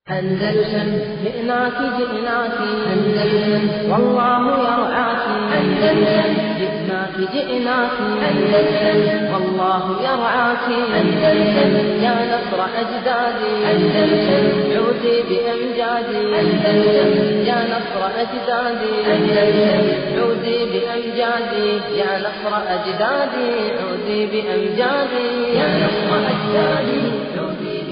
أندلسن جئناك جئناك أندلسن والله يرعاك أندلسن جئناك جئناك أندلسن والله يرعاك أندلسن يا نصر أجدادي أندلسن عودي بأمجادي أندلسن يا نصر أجدادي أندلسن عودي بأمجادي يا نصر أجدادي عودي بأمجادي يا نصر أجدادي عودي بأمجادي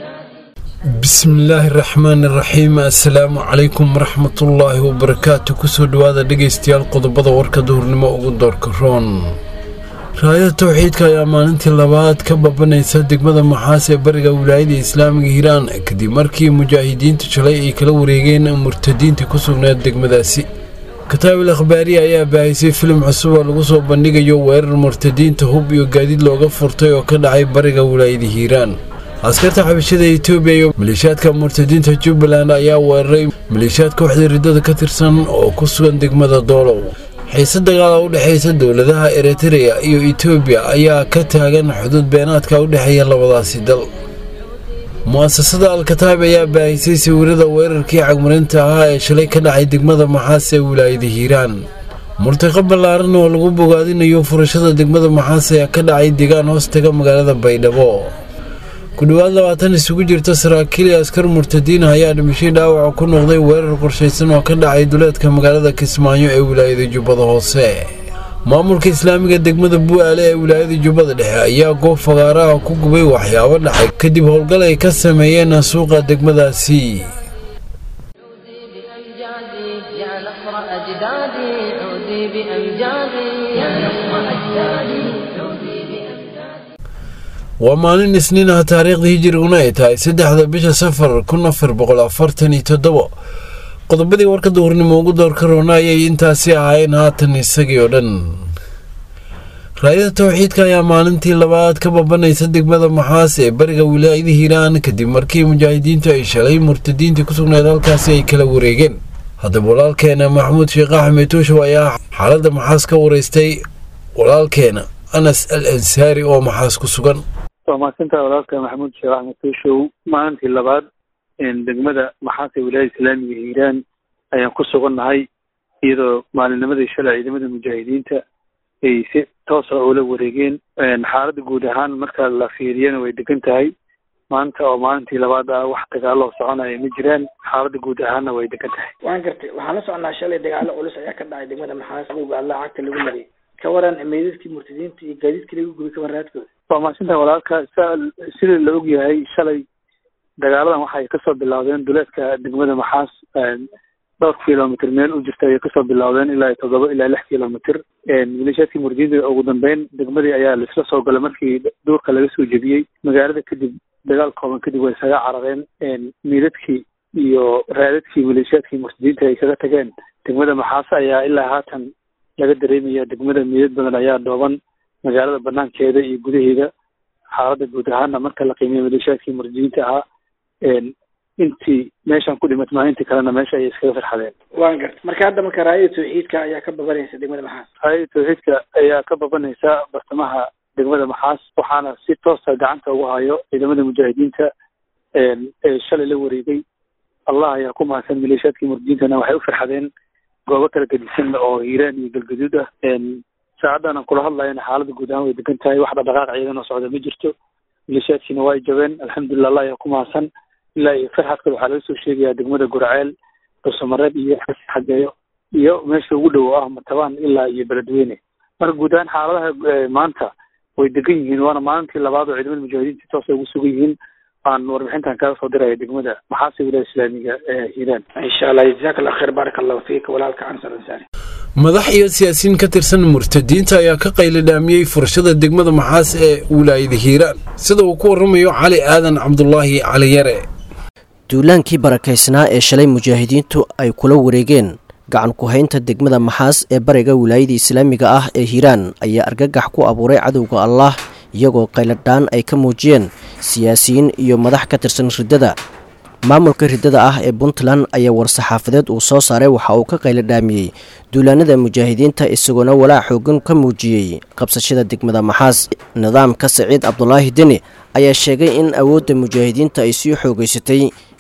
bismillaahi raxmaani raxiim assalaamu calaykum waraxmatullaahi wabarakaatu kusoo dhowaada dhegaystayaal qodobada warka duhurnimo ugu doorka roon raayada towxiidka ayaa maalintii labaad ka babanaysa degmada maxaas ee bariga wilaayada islaamiga hiiraan kadib markii mujaahidiintu shalay ay kala wareegeen murtadiinta ku sugnayd degmadaasi kataabil akhbaariya ayaa baahisay filim cusub oo lagu soo bandhigayo weerar murtadiinta hub iyo gaadiid looga furtay oo ka dhacay bariga wilaayada hiiraan askarta xabashada etoobiya iyo maleeshiyaadka murtadiinta jubbaland ayaa weeraray maleeshiyaad kooxda riddada ka tirsan oo ku sugan degmada doolow xiise dagaala u dhexaysa dowladaha eritreya iyo etoobiya ayaa ka taagan xuduud beenaadka u dhexeeya labadaasi dal mu'asasada al-kataab ayaa baahisay sawirada weerarkii cagmarinta ahaa ee shalay ka dhacay degmada maxaas ee wilaayada hiiraan murtiqo ballaaran oo lagu bogaadinayo furashada degmada maxaas ayaa ka dhacay deegaan hoos taga magaalada baydhabo ku dhowaad labaatan isugu jirta saraakiil iyo askar murtadiin ayaa dhimashay dhaawaca ku noqday weerar qorshaysan oo ka dhacay duleedka magaalada kismaayo ee wilaayada jubbada hoose maamulka islaamiga degmada bu'aale ee wilaayada jubbada dhexe ayaa goob fagaaraha ku gubay waxyaabo dhacay kadib howlgal ay ka sameeyeen suuqa degmadaasi عودي بأمجادي يا نصر أجدادي عودي بأمجادي يا نصر أجدادي عودي بأمجادي waa maalin isniin ah taariikhda hijiriguna ay tahay saddexda bisha safar kun afar boqol afartan iyo toddobo qodobadii warka duhurnimo ugu doorka roona ayay intaasi ahaayeen haatan isagii oo dhan raayada towxiidka ayaa maalintii labaad ka babanaysa degmada maxaas ee bariga wilaayada hiiraan kadib markii mujaahidiintu ay shalay murtadiintii ku sugnayd halkaasi ay kala wareegeen haddaba walaalkeena maxamuud sheekh axmed tuushow ayaa xaaladda maxaas ka wareystay walaalkeena anas al ansaari oo maxaas ku sugan waa mahadsantaha walaalka maxamuud sheekh axmed tuushow maalintii labaad degmada maxaas ee wilaayada islaamiga hiiraan ayaan ku sugannahay iyadoo maalinnimadii shalay ciidamada mujaahidiinta ay si toosa ula wareegeen xaaladda guud ahaan marka la fiiriyana way degan tahay maanta oo maalintii labaad ah wax dagaaloo soconaya ma jiraan xaaladda guud ahaanna way degan tahay waan gartay waxaan la soconnaa shalay dagaalo culus ayaa ka dhacay degmada maxaas adowga allah cagta lagu mariyay ka waran meydadkii murtadiinta iyo gaadiidkii lagu gubay ka warraadkooda waa mahadsantaha walaalka sa sida la og yahay shalay dagaaladan waxay kasoo bilowdeen duleedka degmada maxaas dhowr kilomitr meel u jirta ayay kasoo bilowdeen ilaa iyo toddoba ilaa lix kilomitr maleeshiyaadkii murdiinta ugu dambeyn degmadii ayaa laisla soo galay markii duurka laga soo jebiyey magaalada kadib dagaal kooban kadib way isaga carareen miidadkii iyo raadadkii maleeshiyaadkii murtadiinta ay kaga tageen degmada maxaas ayaa ilaa haatan laga dareemaya degmada miidad badan ayaa dhooban magaalada banaankeeda iyo gudaheeda xaaladda guud ahaana marka la qiimeeya maleeshiyaadkii murdiinta ahaa intii meeshan ku dhimat maalintii kalena meesha ayay iskaga farxadeen waan gartay marka hadda marka raayada tawxiidka ayaa ka babanaysa degmada maxaas raayada tawxiidka ayaa ka babanaysa bartamaha degmada maxaas waxaana si toosa gacanta ugu hayo ciidamada mujaahidiinta ee shalay la wareegay allah ayaa ku mahadsan maleeshiyaadkii murdiintana waxay u farxadeen goobo kala gedisan oo hiiraan iyo galgaduud ah saacaddan aan kula hadlayana xaaladda guud ahaan way degan tahay wax dhaqdhaqaaq ciidan oo socda ma jirto maleeshiyaadkiina waa jabeen alxamdulilah allah ayaa ku mahadsan ilaa iyo farxadka waxaa laga soo sheegayaa degmada gurceel dhuusamareeb iyo xageeyo iyo meesha ugu dhow ah matabaan ilaa iyo beledweyne marka guud ahaan xaaladaha maanta way degan yihiin waana maalintii labaad oo ciidamada mujaahidiinta toosa ugu sugan yihiin aan warbixintan kaga soo diraya degmada maxaase wilaaya islaamiga ee hiiraan insha allah jazaak allah khayr baarak allahu fiika walaalka ansar ansaari madax iyo siyaasiyiin ka tirsan murtadiinta ayaa ka qayladhaamiyey furashada degmada maxaas ee wilaayada hiiraan sida uu ku warramayo cali aadan cabdulaahi cali yare duulaankii barakaysnaa ee shalay mujaahidiintu ay kula wareegeen gacan ku-haynta degmada maxaas ee bariga wilaayada islaamiga ah ee hiiraan ayaa argagax ku abuuray cadowga allaah iyagoo qayladhaan ay ka muujiyeen siyaasiyiin iyo madax ka tirsan riddada maamulka riddada ah ee puntland ayaa war-saxaafadeed uu soo saaray waxa uu ka qayladhaamiyey duulaanada mujaahidiinta isagoona walaac xoogan ka muujiyey qabsashada degmada maxaas nidaamka saciid cabdulaahi deni ayaa sheegay in awoodda mujaahidiinta ay sii xoogeysatay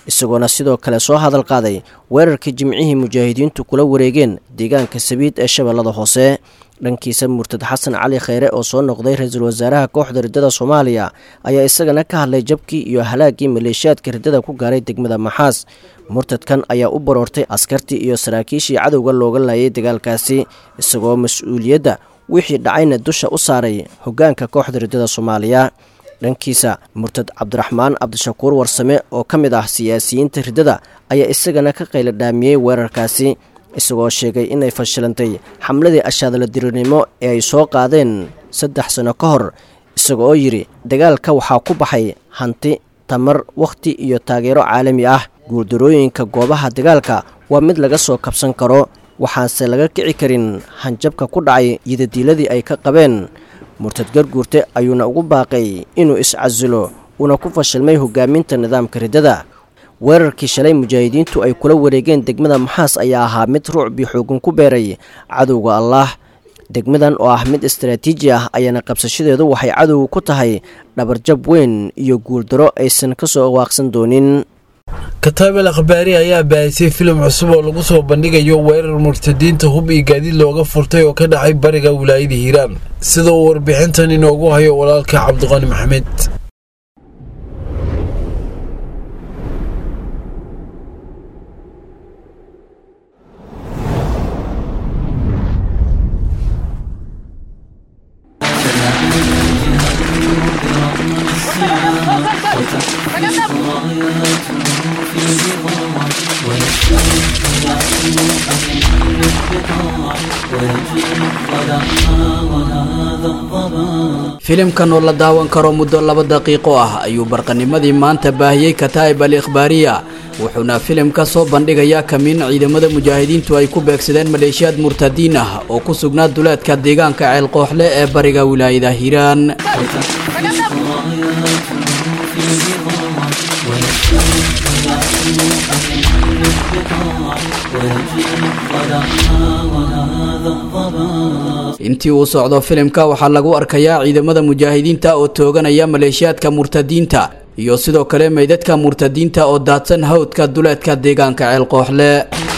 isagoona sidoo kale soo hadal qaaday weerarkii jimcihii mujaahidiintu kula wareegeen deegaanka sabiid ee shabeellada hoose dhankiisa murtad xasan cali kheyre oo soo noqday ra-iisul wasaaraha kooxda riddada soomaaliya ayaa isagana ka hadlay jabkii iyo halaaggii maleeshiyaadka riddada ku gaaray degmada maxaas murtadkan ayaa u baroortay askartii iyo saraakiishii cadowga looga laayay dagaalkaasi isagoo mas-uuliyadda wixii dhacayna dusha u saaray hoggaanka kooxda riddada soomaaliya dhankiisa murtad cabdiraxmaan cabdishakuur warsame oo ka mid ah siyaasiyiinta riddada ayaa isagana ka qayla dhaamiyey weerarkaasi isagoo sheegay inay fashilantay xamladii ashaadala dirirnimo ee ay soo qaadeen saddex sano ka hor isaga oo yidhi dagaalka waxaa ku baxay hanti tamar wakhti iyo taageero caalami ah guuldarooyinka goobaha dagaalka waa mid laga soo kabsan karo waxaanse laga kici karin hanjabka ku dhacay yidadiiladii ay ka qabeen murtad garguurte ayuuna ugu baaqay inuu is-casilo uuna ku fashilmay hogaaminta nidaamka riddada weerarkii shalay mujaahidiintu ay kula wareegeen degmada maxaas ayaa ahaa mid ruucbii xoogan ku beeray cadowga allaah degmadan oo ah mid istaraatiiji ah ayaana qabsashadeedu waxay cadowga ku tahay dhabarjab weyn iyo guuldaro aysan ka soo waaqsan doonin kataabel akhbaari ayaa baahisay filim cusub oo lagu soo bandhigayo weerar murtadiinta hub iyo gaadiid looga furtay oo ka dhacay bariga wilaayada hiiraan sida uu warbixintan inoogu hayo walaalka cabdiqani maxamed filimkan oo la daawan karo muddo laba daqiiqo ah ayuu barqanimadii maanta baahiyey kataa'ib al ikhbaariya wuxuuna filim ka soo bandhigayaa kamiin ciidamada mujaahidiintu ay ku beegsadeen maleeshiyaad murtadiin ah oo ku sugnaa duleedka deegaanka ceelqooxle ee bariga wilaayada hiiraan intii uu socdo filimka waxaa lagu arkayaa ciidamada mujaahidiinta oo tooganaya maleeshiyaadka murtadiinta iyo sidoo kale meydadka murtadiinta oo daadsan hawdka duleedka deegaanka ceelqooxle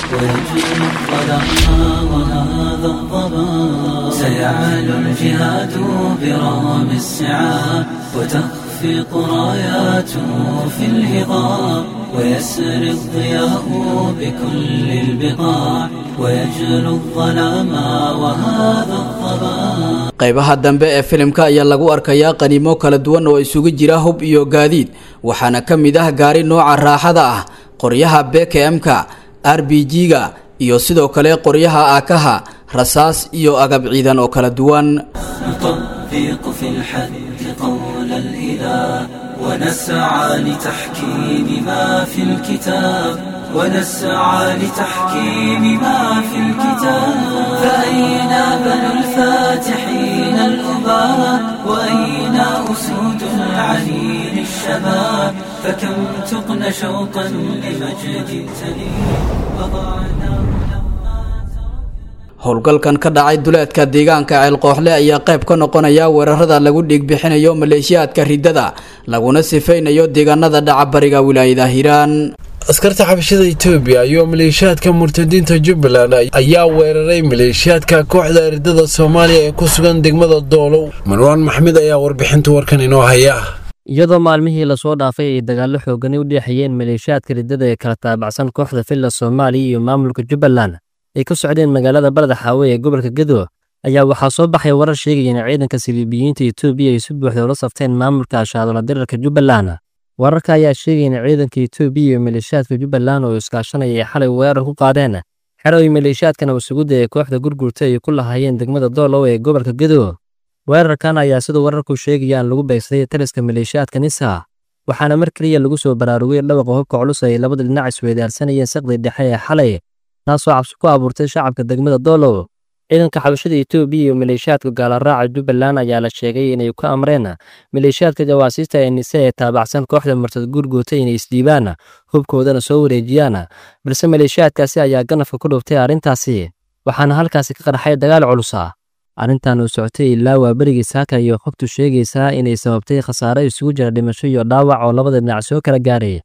سيعلو الجهاد برغم السعاب وتخفق راياته في الهضاب ويسري الضياء بكل البقاع ويجلو الظلام وهذا الضباب qaybaha dambe ee filimka ayaa lagu arkayaa qaniimo kala duwan oo isugu jira hub iyo gaadiid waxaana ka mid ah gaari nooca raaxada ah qoryaha bkm-ka r b g-ga iyo sidoo kale qoryaha aakaha rasaas iyo agab ciidan oo kala duwan نطبق في الحد قول الإله ونسعى لتحكيم ما في الكتاب ونسعى لتحكيم ما في الكتاب فأين بنو الفاتحين الأباء وأين أسود العليل الشباب فكم تقن شوقا لمجد تليل وضعنا howlgalkan ka dhacay duleedka deegaanka ceelqooxle ayaa qayb ka noqonaya weerarada lagu dhiigbixinayo maleeshiyaadka riddada laguna sifaynayo deegaanada dhaca bariga wilaayada hiiraan askarta xabashada etoobiya iyo maleeshiyaadka murtadiinta jubbaland ayaa weeraray maleeshiyaadka kooxda riddada soomaaliya ee ku sugan degmada doolow marwaan maxmed ayaa warbixinta warkan inoo haya iyadoo maalmihii lasoo dhaafay ay dagaallo xoogani u dhexeeyeen maleeshiyaadka riddada ee kala taabacsan kooxda filla soomaaliya iyo maamulka jubbaland ay ka socdeen magaalada barada xaawe ee gobolka gedo ayaa waxaa soo baxay warar sheegaya in ciidanka siliibiyiinta etoobiya ay si buuxda ula safteen maamulka ashaadola dirarka jubbaland wararka ayaa sheegaya in ciidanka etoobiya iyo maleeshiyaadka jubbaland oo iskaashanaya ay xalay weerar ku qaadeen xero ay maleeshiyaadkan wasugudda ee kooxda gurgurta ay ku lahaayeen degmada doolow ee gobolka gedo weerarkan ayaa siduu wararku sheegayaan lagu beegsaday taliska maleeshiyaadka nisa waxaana mar keliya lagu soo baraarugay dhawaqa hubka culus ay labada dhinac isweydaarsanayeen saqdi dhexe ee xalay taasoo cabsi ku abuurtay shacabka degmada doolow ciidanka xabashada etoobiya iyo maleeshiyaadka gaalaraaca jubbaland ayaa la sheegay inay ku amreen maleeshiyaadka jawaasiista ee nise ee taabacsan kooxda murtad guurgoota inay isdhiibaan hubkoodana soo wareejiyaan balse maleeshiyaadkaasi ayaa ganafka ku dhuftay arrintaasi waxaana halkaasi ka qarxay dagaal culusa arrintan uu socotay ilaa waa berigii saaka iyo xogtu sheegaysaa inay sababtay khasaare isugu jira dhimasho iyo dhaawac oo labada dhinac soo kala gaaray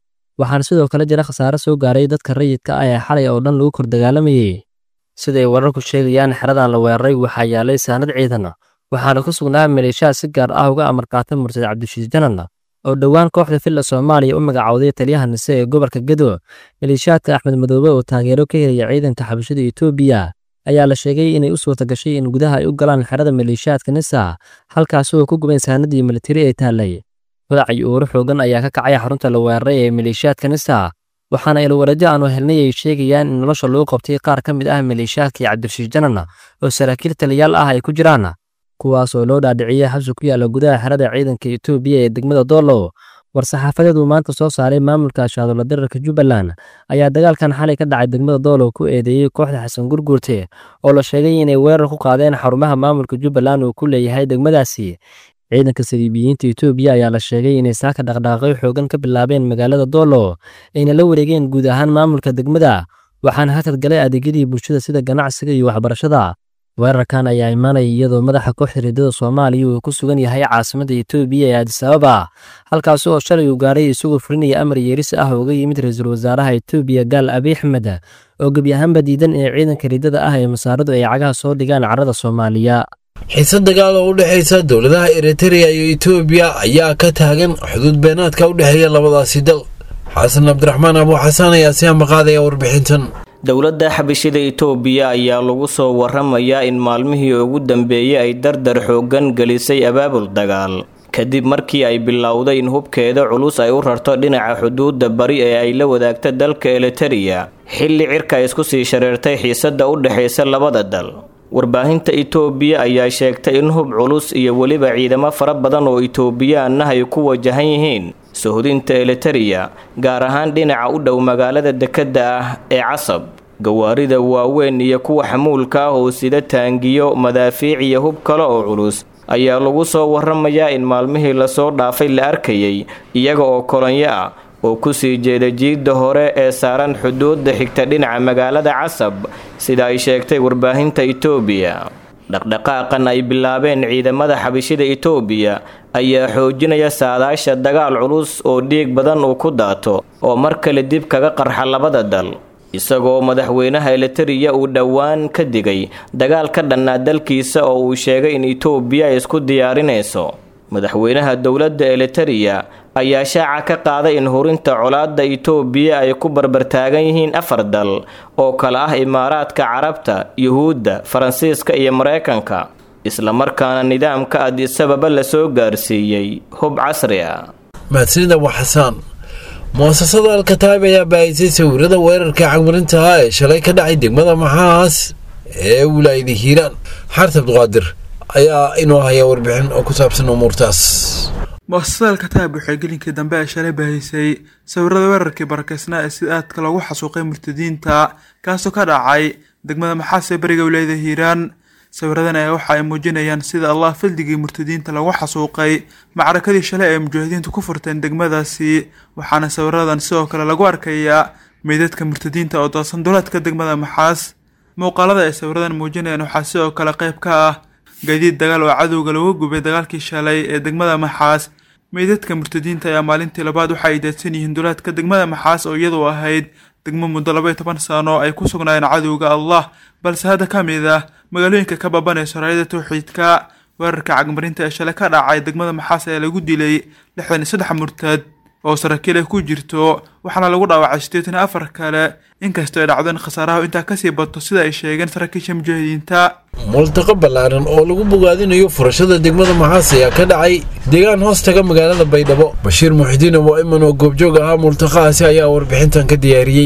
waxaana sidoo kale jira khasaare soo gaaray dadka rayidka ah ee xalay oo dhan lagu kor dagaalamayey siday wararku sheegayaan xeradan la weeraray waxaa yaalay saanad ciidan waxaana ku sugnaa maleeshiyaad si gaar ah uga amarkaatay murtad cabdishiis janan oo dhowaan kooxda filla soomaaliya u magacowday taliyaha nise ee gobolka gedo maleeshiyaadka axmed madoobe oo taageero ka helaya ciidanka xabashada etoobiya ayaa la sheegay inay u suurta gashay in gudaha ay u galaan xerada maleeshiyaadka nisa halkaasi oo ku gubayn saanadii militari ee taallay wadac iyo uuro xoogan ayaa ka kacay xarunta la weeraray ee maleeshiyaadka nisa waxaana ilwareedyo aanu helnay ay sheegayaan in nolosha lagu qabtay qaar ka mid ah maleeshiyaadkii cabdirashiis janan oo saraakiil taliyaal ah ay ku jiraan kuwaas oo loo dhaadhiciyey xabsi ku yaalla gudaha xerada ciidanka etoobiya ee degmada doolow war-saxaafadeed uu maanta soo saaray maamulka shaadulla dirarka jubbaland ayaa dagaalkan xalay ka dhacay degmada doolow ku eedeeyey kooxda xasan gurguurte oo la sheegay inay weerar ku qaadeen xarumaha maamulka jubbaland uu ku leeyahay degmadaasi ciidanka saliibiyiinta etoobiya ayaa la sheegay inay saaka dhaqdhaaqyo xoogan ka bilaabeen magaalada doolow ayna la wareegeen guud ahaan maamulka degmada waxaana hakad galay adeegyadii bulshada sida ganacsiga iyo waxbarashada weerarkan ayaa imaanaya iyadoo madaxa kooxda riddada soomaaliya uu ku sugan yahay caasimadda etoobiya ee adisababa halkaasi oo shalay uu gaaray isagoo fulinaya amar yeeris ah uga yimid ra-iisul wasaaraha etoobiya gaal abiy axmed oo gebi ahaanba diidan ee ciidanka riddada ah ee masaaradu ay cagaha soo dhigaan carrada soomaaliya xiise dagaal oo u dhexaysa dowladaha eritreya iyo etoobiya ayaa ka taagan xuduud beenaadka u dhexeeya labadaasi dal xasan cabdiraxmaan abu xasaan ayaa si amaqaadaya warbixintan dowladda xabashida itoobiya ayaa lagu soo waramayaa in maalmihii ugu dambeeyey ay dardar xooggan gelisay abaabul dagaal kadib markii ay bilowday in hubkeeda culus ay u rarto dhinaca xuduudda bari ee ay la wadaagta dalka elitereya xilli cirka isku sii shareertay xiisadda u dhexaysa labada dal warbaahinta itoobiya ayaa sheegtay in hub culus iyo weliba ciidamo fara badan oo itoobiyaanah ay ku wajahan yihiin suhdinta elitereya gaar ahaan dhinaca u dhow magaalada dekedda ah ee casab gawaarida waaweyn iyo kuwa xamuulka ah oo sida taangiyo madaafiic iyo hub kale oo culus ayaa lagu soo waramayaa in maalmihii lasoo dhaafay la arkayay iyaga oo kolonyo ah oo kusii jeeda jiidda hore ee saaran xuduudda xigta dhinaca magaalada casab sida ay sheegtay warbaahinta itoobiya dhaqdhaqaaqan ay bilaabeen ciidamada xabishida itoobiya ayaa xoojinaya saadaasha dagaal culus oo dhiig badan uu ku daato oo mar kale dib kaga qarxa labada dal isagoo madaxweynaha elitereya uu dhowaan ka digay dagaal ka dhannaa dalkiisa oo uu sheegay in itoobiya ay isku diyaarinayso madaxweynaha dowladda elitereya ayaa shaaca ka qaaday in hurinta colaadda itoobiya ay ku barbartaagan yihiin afar dal oo kale ah imaaraadka carabta yuhuudda faransiiska iyo mareykanka islamarkaana nidaamka adisababa lasoo gaarsiiyey hub casri ah mahadsanid abu xasaan muasasada alkataab ayaa baahisay sawirada weerarka cagmarinta ah ee shalay ka dhacay degmada maxaas ee wilaayada hiiraan xaart abduqaadir ayaa inoo haya warbixin oo ku saabsan umuurtaas muasasada alkataab waxay gelinkii dambe ee shalay baahisay sawirada weerarkii barakeysnaa ee sida aadka loogu xasuuqay murtadiinta kaasoo ka dhacay degmada maxaas ee bariga wilaayada hiiraan sawiradan ayaa waxa ay muujinayaan sida allah fildigii murtadiinta lagu xasuuqay macrakadii shalay ay mujaahidiintu ku furteen degmadaasi waxaana sawiradan sidoo kale lagu arkayaa meydadka murtadiinta oo doosan duleedka degmada maxaas muuqaalada ay sawiradan muujinayaan waxaa sidoo kale qayb ka ah gaadiid dagaal oo cadowga lagu gubay dagaalkii shalay ee degmada maxaas meydadka murtadiinta ayaa maalintii labaad waxa ay daadsan yihiin duleedka degmada maxaas oo iyadu ahayd degmo muddo labaiyo toban sano ay ku sugnaayeen cadowga allah balse hadda ka mid ah magaalooyinka ka baabanaysa raayada towxiidka weerarka cagmarinta ee shalay ka dhacay degmada maxaas ayaa lagu dilay lixdan iyo saddex murtad oo saraakiil ay ku jirto waxaana lagu dhaawacay siddeetan iyo afar kale inkastoo ay dhacdeen khasaaraha intaa kasii bato sida ay sheegeen saraakiisha mujaahidiinta multaqo ballaaran oo lagu bogaadinayo furashada degmada maxaas ayaa ka dhacay deegaan hoos taga magaalada baydhabo bashiir muxidiin oo iman oo goobjoog ahaa multaqahaasi ayaa warbixintan ka diyaariyey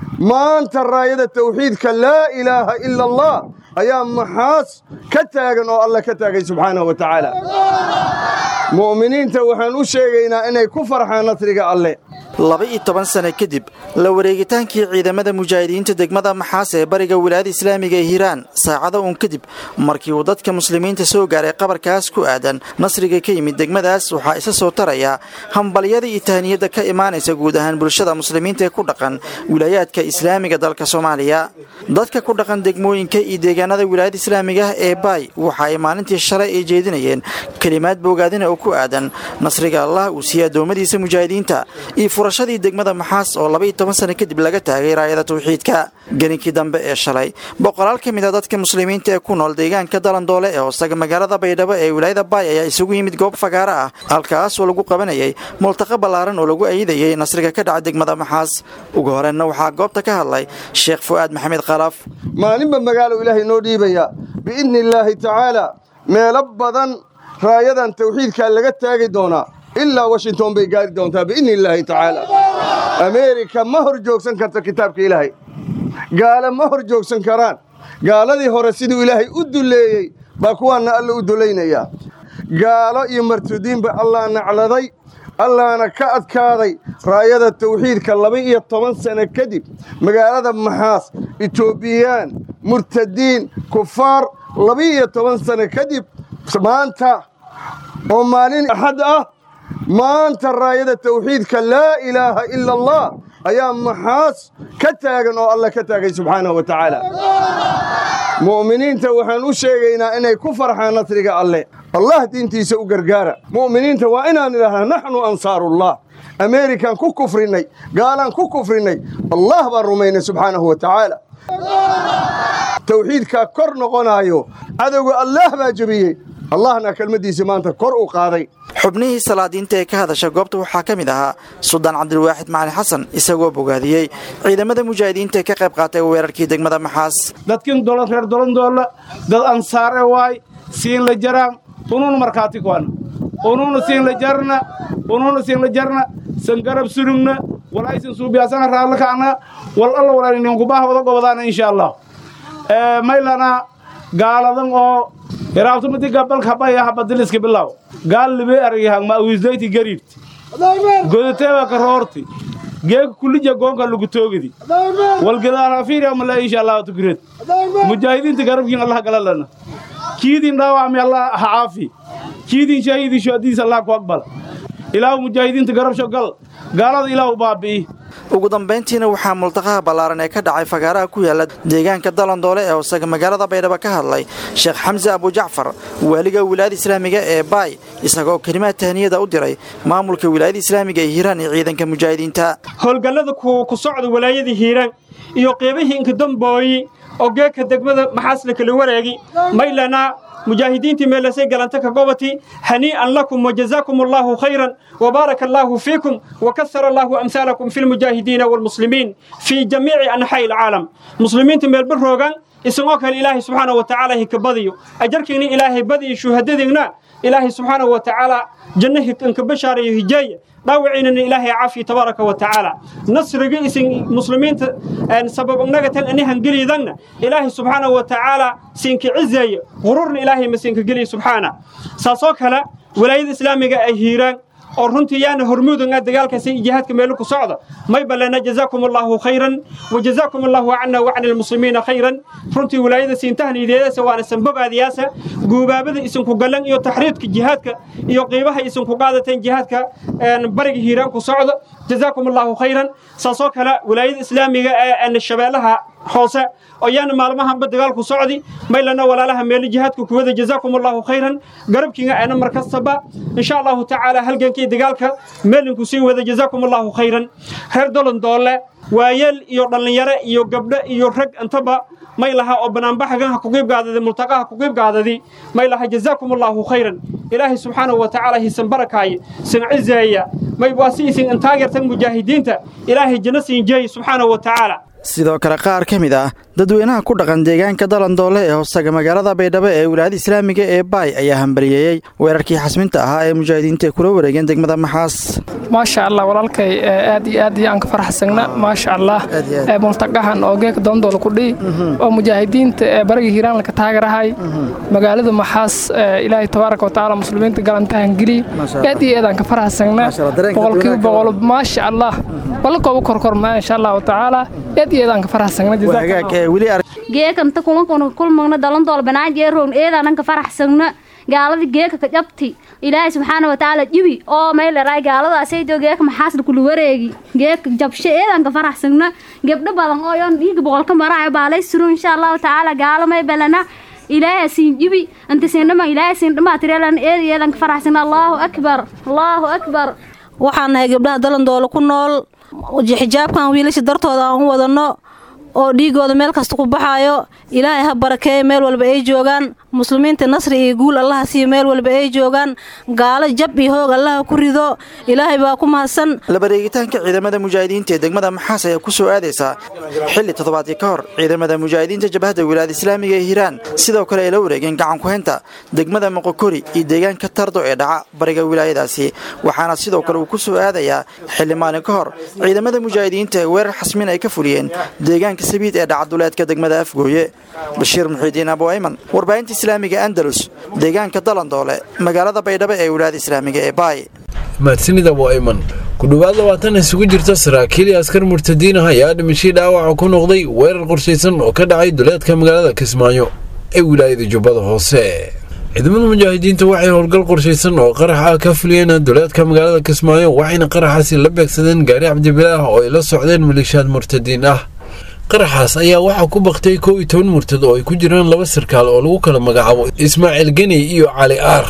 maanta raayada tawxiidka laa ilaaha ila allah ayaa maxaas ka taagan oo alla ka taagay subxaanahu wa tacaala mu'miniinta waxaan u sheegaynaa inay ku farxaan nasriga alle laba-iyo toban sane kadib la wareegitaankii ciidamada mujaahidiinta degmada maxaas ee bariga wilaayada islaamiga ee hiiraan saacado uun kadib markii uu dadka muslimiinta soo gaaray qabarkaas ku aadan nasriga ka yimid degmadaas waxaa isa soo taraya hambalyada iyo tahniyadda ka imaanaysa guud ahaan bulshada muslimiinta ee ku dhaqan wilaayaadka islaamiga dalka soomaaliya dadka ku dhaqan degmooyinka iyo deegaanada wilaayada islaamiga ah ee baay waxa ay maalintii shalay ay jeedinayeen kelimaad boogaadina oo ku aadan nasriga allah uu siiyey addoommadiisa mujaahidiinta iyo furashadii degmada maxaas oo labaiyo toban sano kadib laga taagay raayada tawxiidka geninkii dambe ee shalay boqolaal ka mid a dadka muslimiinta ee ku nool deegaanka dalandoole ee hoostaga magaalada baydhabo ee wilaayada baay ayaa isugu yimid goob fagaaro ah halkaasoo lagu qabanayay multaqa ballaaran oo lagu ayidayay nasriga ka dhaca degmada maxaas ugu horeenna waxaa goobta ka hadlay sheekh fu'aad maxamed khalaf maalinba magaalo ilaahay noo dhiibaya biidni illaahi tacaalaa meelo badan raayadan tawxiidkaa laga taagi doonaa ilaa washington bay gaari doontaa biidni illaahi tacaala ameerika ma hor joogsan karto kitaabka ilaahay gaale ma hor joogsan karaan gaaladii hore siduu ilaahay u dulleeyey baa kuwaanna alla u dulaynayaa gaalo iyo martudiinba allah nacladay allaana ka adkaaday raayada tawxiidka laba-iyo toban sano kadib magaalada maxaas etoobiyaan murtadiin kufaar laba-iyo toban sano kadib maanta oo maalin axad ah maanta raayada tawxiidka laa ilaaha ila allah ayaa maxaas ka taagan oo alla ka taagay subxaanahu wa tacaala mu'miniinta waxaan u sheegaynaa inay ku farxaan nasriga alle allah diintiisa u gargaara mu'miniinta waa inaan idhahnaa naxnu ansaarullah ameerikaan ku kufrinnay gaalaan ku kufrinnay allah baan rumaynay subxaanahu wa tacaala tawxiidkaa kor noqonaayo cadowga allaah baa jebiyey allahna kelmaddiisa maanta kor u qaaday xubnihii salaadiinta ee ka hadasha goobta waxaa ka mid ahaa suldaan cabdilwaaxid macali xasan isagoo bogaadiyey ciidamada mujaahidiinta ee ka qayb qaatay weerarkii degmada maxaas dadkin dolan reer dolandoolla dad ansaare waay siin la jaraan unuuna markhaati kuana unuuna siin la jarna unuuna siin la jarna san garab surugna walaysan suubiyaasana raadla kacna wal alla walaaninkubaah wada gobadaana insha allah maylana gaaladan oo hiraabtumadi gabalka habaya habadiliska bilaw gaal libe argihang ma wisdayti gariirti godateeba ka roorti geeka kulija goonka lagu toogidi walgadaarafiiriya mala insha allah tukireed mujaahidiinta garabkiin allah galalana kiidin dhaawacmi allah ha caafi kiidin shahiidin shuhadiis allah ku aqbal ilaahu mujaahidiinta garabsho gal gaalada ilaahu baabi'i ugu dambayntiina waxaa multaqaha ballaaran ee ka dhacay fagaaraha ku yaala deegaanka dalandoole ee hoosaga magaalada baydhabo ka hadlay sheekh xamse abujacfar waaliga wilaayada islaamiga ee baay isagoo kelimaad tahniyada u diray maamulka wilaayada islaamiga ee hiiraan iyo ciidanka mujaahidiinta howlgallada ku socda walaayadii hiiraan iyo qeybihii inkadambooyi oo geedka degmada maxaasla kala wareegi maylana mujaahidiintii meelasay galanta ka gobati hanii'an lakum wajazaakum allaahu khayran وبارك الله فيكم وكثر الله أمثالكم في المجاهدين والمسلمين في جميع أنحاء العالم مسلمين تميل بالروغان اسموك الإله سبحانه وتعالى كبضيو أجركني إلهي بدي شهددنا إلهي سبحانه وتعالى جنه كبشار يهجي dhaawiciinana ilaahay caafiya tabaaraka wa tacaala nasriga isin muslimiinta sabab nagatan anihan geliydangna ilaahay subxaanahu wa tacaala siinka cizeeye qururna ilaahay ma siinka geliya subxaana saasoo kale walaayada islaamiga ay hiiraan oo runtii yaana hormuudanga dagaalkaasi jihaadka meelo ku socda may balena jazaakum allahu khayran wa jazaakum allahu cana wa cani almuslimiina khayran runtii walaayada siintahniideedasa waana sanbogaadiyaasa guubaabada isinku gallan iyo taxriidka jihaadka iyo qiibaha isinku qaadateen jihaadka bariga hiiraan ku socda jazaakum allahu khayran saasoo kale walaayada islaamiga ee shabeellaha hoose oo yaana maalmahanba dagaalku socdi maylana walaalaha meelo jihaadka kuwada jazaakum allahu khayran garabkiinga aana mar kastaba insha allahu tacaala halgankii dagaalka meelinku sii wada jazaakum allahu khayran reer dolan doole waayeel iyo dhallinyaro iyo gabdho iyo rag intaba may laha oo banaanbaxagan ha kuqiibgaadadi multaqa ha kuqiibgaadadi may laha jazaakum allahu khayran ilaahay subxaanahu wa tacaala hisan barakaaye sin cizeeya may waa si isin intaageertan mujaahidiinta ilaahay janno siin jeey subxaanahu wa tacaala sidoo kale qaar ka mid ah dadweynaha ku dhaqan deegaanka dalandoole ee hoostaga magaalada baydhabo ee wilaayada islaamiga ee baay ayaa hambaliyeeyey weerarkii xasminta ahaa ee mujaahidiinta ay kula wareegeen degmada maxaas maasha allah walaalkay aad iyo aad iyo aan ka farxsagna maasha allah multaqahan oo geeka doondoole ku dhihi oo mujaahidiinta ee bariga hiiraan laka taagarahay magaalada maxaas ilaahay tabaaraka wa tacaala muslimiinta galantahan geliy aad iyo aad aan ka farxsagna boqolkiiba boqol maasha allah walakooba korkormaa insha allahu tacaala aad iyo aad aan ka farxsagna geekanta kulankuna kulmagna dalandool banaajeerown eedaananka faraxsagna gaalada geeka ka jabti ilaahay subxaana watacaala jibi oo mayleray gaaladaasaydo geeka maxaasna kula wareegi geeka jabshe eedaanka faraxsagna gebdho badan oo yoon dhiiga boqolka maraayo baalay suro insha allahu tacaala gaalo may balana ilaahay siin jibi anta siin dhama ilaahay siin dhama tireelan eed eedanka faraxsagna allahu akbar allahu akbar waxaan nahay gabdhaha dalandoole ku nool xijaabkan wiilasha dartooda aan u wadanno oo dhiigooda meel kasta ku baxaayo ilaahay ha barakeeyo meel walba ay joogaan muslimiinta nasri iyo guul allaha siiyo meel walba ay joogaan gaalo jab iyo hoog allaha ku rido ilaahay baa ku mahadsan labareegitaanka ciidamada mujaahidiinta ee degmada maxaas ayaa ku soo aadaysaa xilli toddobaadkii ka hor ciidamada mujaahidiinta jabhadda wilaayada islaamiga ee hiiraan sidoo kale ay la wareegeen gacan ku-haynta degmada moqokori iyo deegaanka tardo ee dhaca bariga wilaayadaasi waxaana sidoo kale uu ku soo aadayaa xilli maalin ka hor ciidamada mujaahidiinta ee weerar xasmin ay ka fuliyeen deegaanka sabiid ee dhaca duleedka degmada afgooye bashiir muxiidiin abu ayman warbaahinta islaamiga andalus deegaanka dalandoole magaalada baydhabo ee wilaayada islaamiga ee baay mahadsanid abu ayman ku dhowaad labaatan isugu jirta saraakiil iyo askar murtadiin ah ayaa dhimashii dhaawaca ku noqday weerar qorshaysan oo ka dhacay duleedka magaalada kismaayo ee wilaayada jubbada hoose ciidamada mujaahidiinta waxay howlgal qorshaysan oo qarax ah ka fuliyeen duleedka magaalada kismaayo waxayna qaraxaasi la beegsadeen gaari cabdibilaah oo ay la socdeen maleeshiyaad murtadiin ah qaraxaas ayaa waxaa ku baktay kow iyo toban murtad oo ay ku jiraan laba sarkaal oo lagu kala magacaabo ismaaciil geni iyo cali aar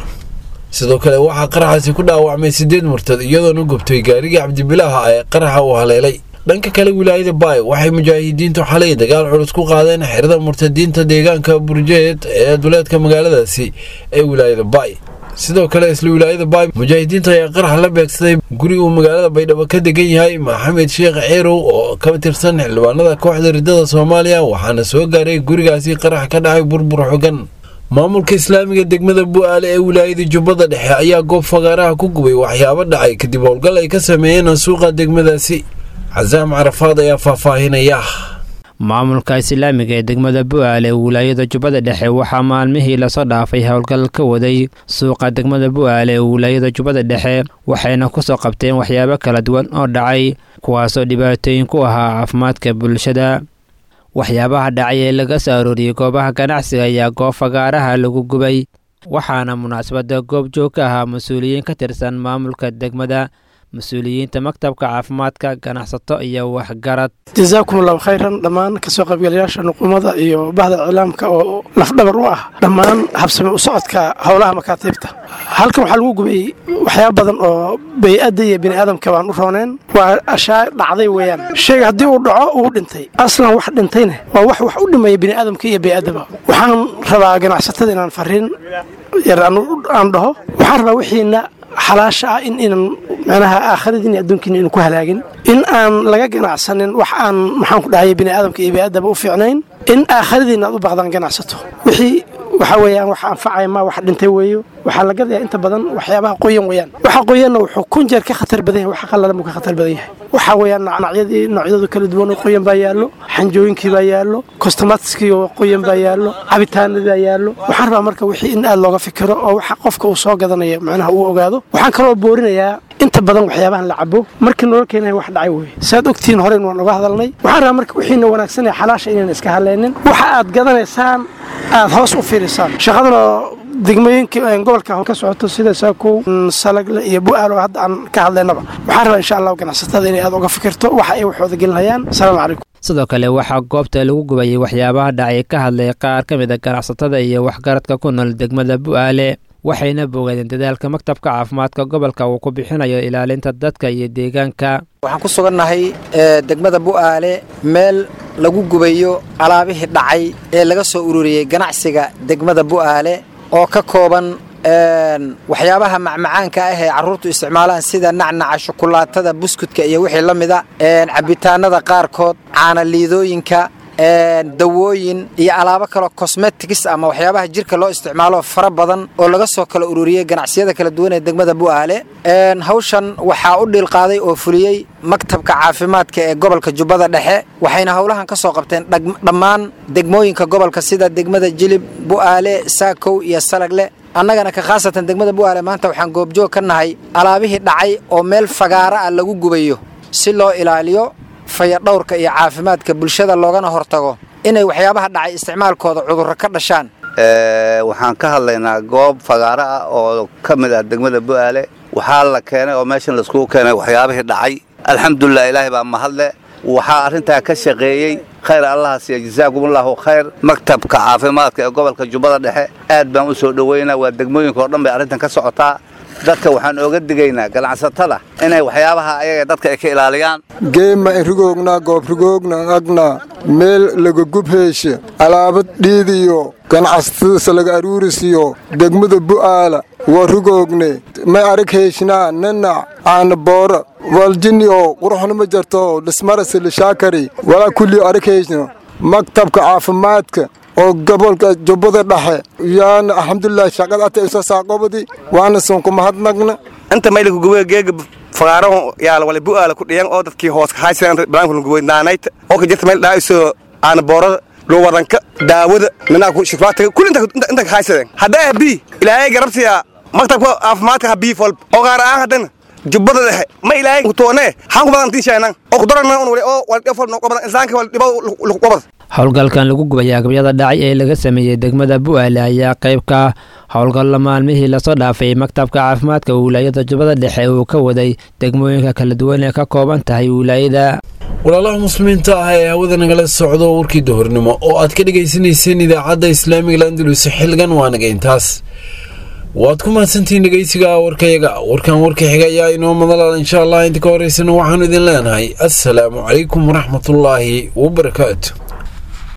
sidoo kale waxaa qaraxaasi ku dhaawacmay siddeed murtad iyadoona gubtay gaarigii cabdibilaaha ee qaraxa uu haleelay dhanka kale wilaayada baay waxay mujaahidiintu xalay dagaal culus ku qaadeen xerada murtadiinta deegaanka burjeed ee duleedka magaaladaasi ee wilaayada baay sidoo kale isla wilaayada baay mujaahidiinta ayaa qarax la beegsaday guri uu magaalada baydhabo ka degan yahay maxamed sheekh ceerow oo ka tirsan xildhibaanada kooxda riddada soomaaliya waxaana soo gaaray gurigaasi qarax ka dhacay burbur xogan maamulka islaamiga degmada bu'aale ee wilaayada jubbada dhexe ayaa goob fagaaraha ku gubay waxyaabo dhacay kadib howlgal ay ka sameeyeen suuqa degmadaasi casaam carafaad ayaa faahfaahinaya maamulka islaamiga ee degmada bu'aale ee wilaayada jubbada dhexe waxaa maalmihii lasoo dhaafay howlgal ka waday suuqa degmada bu'aale ee wilaayada jubbada dhexe waxayna kusoo qabteen waxyaabo kala duwan oo dhacay kuwaasoo dhibaatooyin ku ahaa caafimaadka bulshada waxyaabaha dhacay ee laga soo arooriyey goobaha ganacsiga ayaa goob fagaaraha lagu gubay waxaana munaasabadda goob joog ka ahaa mas-uuliyiin ka tirsan maamulka degmada mas-uuliyiinta maktabka caafimaadka ganacsato iyo waxgarad jasaakum allahu khayran dhammaan kasoo qaybgalayaasha nuqumada iyo bahda iclaamka oo lafdhabar u ah dhammaan habsame u socodka howlaha makaatiibta halkan waxaa lagu gubay waxyaaba badan oo bay-adda iyo bini aadamka baan u rooneen waa ashaa dhacday weeyaan shayga haddii uu dhaco uu dhintay aslan wax dhintayna waa wax wax u dhimaya bini aadamka iyo bay-addaba waxaan rabaa ganacsatada inaan fariin yar aan dhaho waxaan rabaa wixiina xalaasha ah in inan manaha aakhiradiin adduunkiina inu ku halaagin in aan laga ganacsanin wax aan maxaan ku dhahay bini aadamka iyo biniaadaba u fiicnayn in aakhiradiina aad u baqdaan ganacsato wixii waxa weeyaan wax anfacaya ma wax dhintay weeyo waxaa la gadayaa inta badan waxyaabaha qoyan weeyaan waxa qoyanna wuxuu kun jeer ka khatar badan yahay waxa qallalan buu ka khatar badan yahay waxa weeyaan nacnacyadii noocyadu kala duwan oo qoyan baa yaallo xanjooyinkii baa yaallo kostomatiskii oo qoyan baa yaallo cabitaanadii baa yaallo waxaan rabaa marka wixii in aad looga fikiro oo waxa qofka uu soo gadanayo macnaha uu ogaado waxaan kaloo boorinayaa inta badan waxyaabahan la cabo markii nolol keenaya wax dhacay weeye saad ogtihiin horeyn waan uga hadalnay waxaan rabaa marka wixiina wanaagsan ee xalaasha inaan iska hadlaynin waxa aad gadanaysaan aad hoos u fiirisaan shaqadana degmooyinka gobolka ka socoto sida saakow salagle iyo bu'aal oo hadda aan ka hadlaynaba waxaan rabaa insha allahu ganacsatada inay aad uga fikirto waxa ay waxooda gelinayaan asalaamu calaykum sidoo kale waxaa goobta lagu gubayay waxyaabaha dhacay ka hadlay qaar ka mid a ganacsatada iyo waxgaradka ku nool degmada bu'aale waxayna bogadeen dadaalka maktabka caafimaadka gobolka uu ku bixinayo ilaalinta dadka iyo deegaanka waxaan ku sugannahay degmada bu'aale meel lagu gubayo alaabihii dhacay ee laga soo ururiyey ganacsiga degmada bu'aale oo ka kooban waxyaabaha macmacaanka ah ee carruurtu isticmaalaan sida nacnaca shukulaatada buskudka iyo wixii la mida cabitaanada qaarkood caanaliidooyinka dawooyin iyo alaabo kaloo cosmetics ama waxyaabaha jirka loo isticmaalo fara badan oo laga soo kala ururiyey ganacsiyada kala duwan ee degmada bu'aale hawshan waxaa u dhiilqaaday oo fuliyey maktabka caafimaadka ee gobolka jubbada dhexe waxayna howlahan ka soo qabteen dhammaan degmooyinka gobolka sida degmada jilib bu'aale saakow iyo salagle annagana ka khaasatan degmada bu'aale maanta waxaan goobjoog ka nahay alaabihii dhacay oo meel fagaara ah lagu gubayo si loo ilaaliyo fayadhowrka iyo caafimaadka bulshada loogana hortago inay waxyaabaha dhacay isticmaalkooda cudurro ka dhashaan waxaan ka hadlaynaa goob fagaaro ah oo ka mid ah degmada bu'aale waxaa la keenay oo meeshan laiskugu keenay waxyaabihii dhacay alxamdulilah ilaahay baa mahadle waxaa arrintaa ka shaqeeyey khayr allaha siiya jasaakumullahu khayr maktabka caafimaadka ee gobolka jubbada dhexe aad baan u soo dhoweynaa waa degmooyinka oo dhan bay arrintan ka socotaa dadka waxaan ooga digaynaa ganacsatada inay waxyaabaha ayaga dadka ay ka ilaaliyaan geema rigoogna goobrigoogna agna meel laga gubheeshe alaabad dhiidiyo ganacsatadasa laga aruurisiyo degmada bu'aala waa rigoogne may arag heeshnaa nanac aana boora waljini oo quruxna ma jarto dhismarase lishaakari walaa kullii arag heeshno maktabka caafimaadka oo gobolka jubbada dhexe yaana alxamdulilah shaqada ata isa saaqobadi waana sunku mahadnagna inta mayliku gubo geega fagaaraho yaala wala bu'aala ku dhiyan oo dadkii hoos haysan balaanku gubo naanayta oo ka jirta meel dhaa iso aana boorada luwadanka daawada ninaa ku shifaatiga kulli inta ka haysadeen haddaa bi ilaahay garabsiya maktabka caafimaadka ha bii folb oo qaar aan haddana jubbada dhexe ma ilaahay kutoone xaan ku badan tiishaynan oo kudarana un wali oo waldhibo fol noqobadan insaanka waldhibo luqobad howlgalkan lagu gubay agabyada dhacay ee laga sameeyey degmada bu'aale ayaa qayb ka howlgalla maalmihii lasoo dhaafay maktabka caafimaadka wilaayada jubbada dhexe uu ka waday degmooyinka kala duwan ee ka kooban tahay wilaayada walaalaha muslimiinta ah ee hawada nagala socdo warkii duhurnimo oo aad ka dhegaysanayseen idaacadda islaamiga landalus xilgan waa naga intaas waad ku mahadsantihiin dhegeysiga warkayaga warkan warka xiga ayaa inoo madalaal insha allah inta ka horeysana waxaanu idin leenahay assalaamu calaykum waraxmatullaahi wabarakaatu